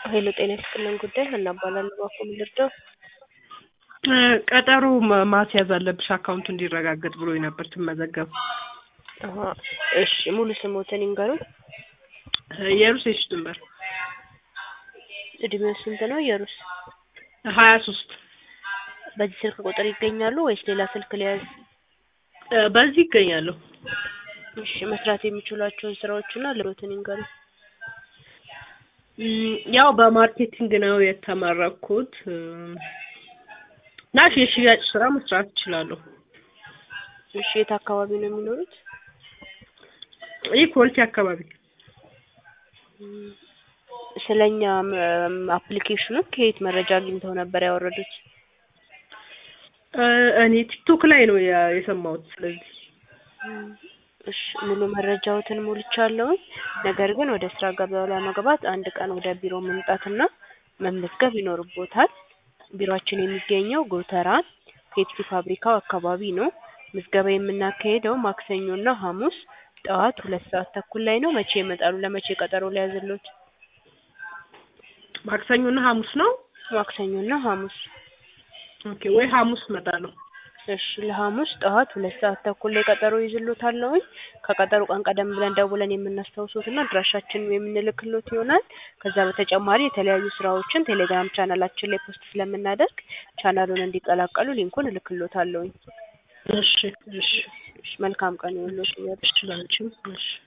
ሄሎ ጤና ይስጥልን ጉዳይ ሀና እባላለሁ። እባክዎ ምን ልርዳው? ቀጠሮ ማ- ማስያዝ አለብሽ አካውንቱ እንዲረጋገጥ ብሎኝ ነበር ትመዘገብ አሀ፣ እሺ ሙሉ ስሞትን ይንገሩን። የሩስ የሺ ድንበር እድሜው ስንት ነው? የሩስ ሀያ ሶስት በዚህ ስልክ ቁጥር ይገኛሉ ወይስ ሌላ ስልክ ሊያዝ? በዚህ ይገኛለሁ። እሺ መስራት የሚችሏቸውን ስራዎችና ልሮትን ይንገሩን። እም፣ ያው በማርኬቲንግ ነው የተመረኩት እና የሽያጭ ስራ መስራት እችላለሁ። እሺ የት አካባቢ ነው የሚኖሩት? ይህ ኮልቲ አካባቢ እም፣ ስለኛ አፕሊኬሽኑ ከየት መረጃ አግኝተው ነበር ያወረዱት? እ፣ እኔ ቲክቶክ ላይ ነው ያ- የሰማሁት። ስለዚህ እም፣ እሺ ሙሉ መረጃዎትን ሞልቻለሁኝ። ነገር ግን ወደ ስራ ገበያው ለመግባት አንድ ቀን ወደ ቢሮ መምጣትና መመዝገብ ይኖርቦታል። ቢሮአችን የሚገኘው ጎተራ ፔፕሲ ፋብሪካው አካባቢ ነው። ምዝገባ የምናካሄደው ማክሰኞና ሐሙስ ጠዋት ሁለት ሰዓት ተኩል ላይ ነው። መቼ ይመጣሉ? ለመቼ ቀጠሮ ሊያዝሎት? ማክሰኞና ሐሙስ ነው። ማክሰኞና ሐሙስ። ኦኬ፣ ወይ ሐሙስ እመጣለሁ። እሺ ለሐሙስ ጠዋት ሁለት ሰዓት ተኩል ላይ ቀጠሮ ይዝሎታለሁኝ። ከቀጠሮ ቀን ቀደም ብለን ደውለን የምናስታውሶትና አድራሻችንን የምንልክሎት ይሆናል። ከዛ በተጨማሪ የተለያዩ ስራዎችን ቴሌግራም ቻናላችን ላይ ፖስት ስለምናደርግ ቻናሉን እንዲቀላቀሉ ሊንኩን እልክሎታለሁኝ። እሺ፣ እሺ፣ እሺ መልካም ቀን ይሁንልዎት። እሺ፣ ላንቺም እሺ